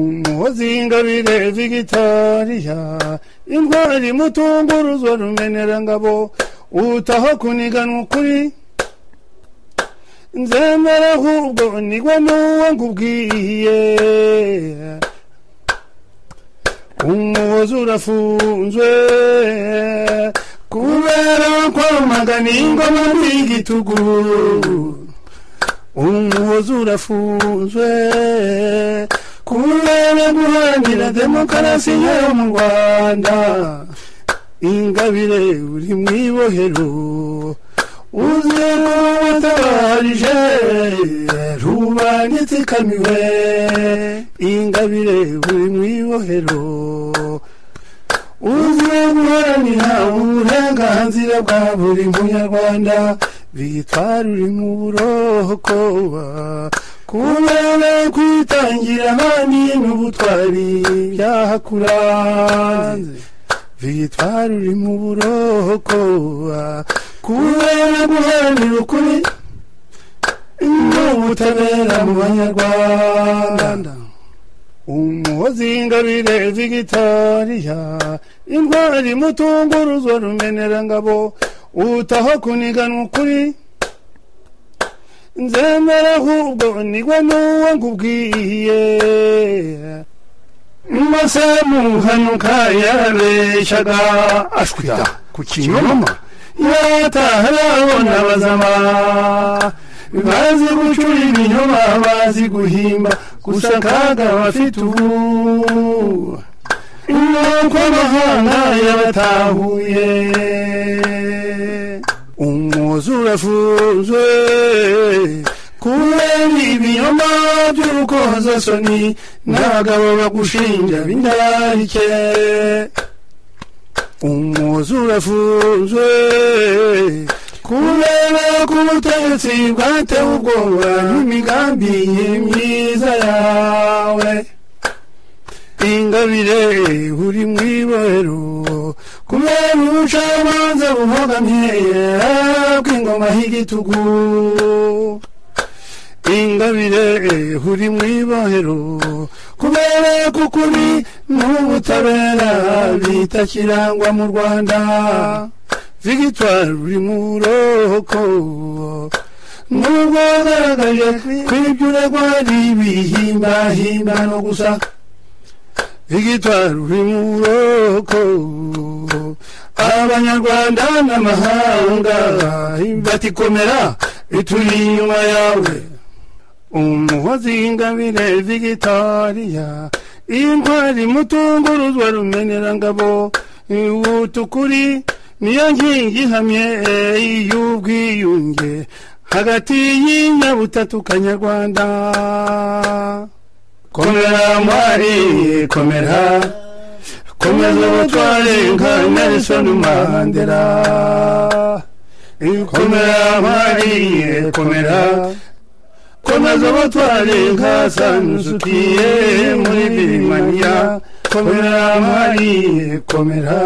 umuhozingabire vigitariya intwari mutunguruzwa rumenerangabo utaho kuniganwa ukuri nzemera ahubwo nigwa n'uwo nkubwiye umuhozi urafunzwe kubera kwamagana ingoma n'igitugu umuhozi urafunzwe kubera guharanira demokarasi yo mu rwanda ingabire uri mu ibohero uze watabarije rubangitse ikamiwe ingabire uri mu ibohero uze guharanira uburenganzira bwa buri munyarwanda bitwara uri mu burokoba kubera kwitangira abandi n'ubutwari byahakuranze bitwara uri mu burokoba kubera guharanira ukuri n'ubutabera mu banyarwanda umuhozi ingabire vigitariya intwari mutunguruzwa rumenerangabo utaho kuniganwa ukuri nzemera ahubwo nigwa n'uwo nkubwiye mbese muhanuka yarabeshaga ashwira ku kinyoma yataharabona bazama bazi gucura ibinyoma bazi guhimba gusa akaga bafite ubu nuko amahanga yabatahuye umuzi urafunzwe kubera ibinyoma by'urukozasoni n'abagabo bagushinja b'indarike umuzi urafunzwe kubera ko ubutegetsi bwatewe ubwoba n'imigambi myiza yawe ingabire uri mu ibohero kubera ubucamanza bubogamye bw'ingoma y'igitugu ingabire uri mu ibohero kubera ko ukuri n'ubutabera bitakirangwa mu rwanda vigitwari uri mu buroko nubwo wagaragaje kw'ibyo uregwa ari ibihimbahimbano gusa vigitwari uri mu buroko abanyarwanda n'amahanga batikomera bituri inyuma yawe umuhozi ingabire vigitariya intwari mutunguruzwa rumenerangabo utukuri niyo nkingi ihamye y'ubwiyunge hagati y'inyabutatu kanyarwanda komera mwari komera komeza ubutware nka nelson mandela komera mwari komera komeza ubutware nka sanusukiye muri birimaniya komera mwari komera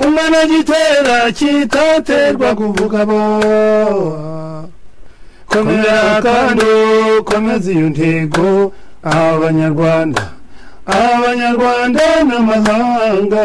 umwana gitera kitaterwa kuvuga bo komera kandi komeza iyo ntego abanyarwanda abanyarwanda n'amahanga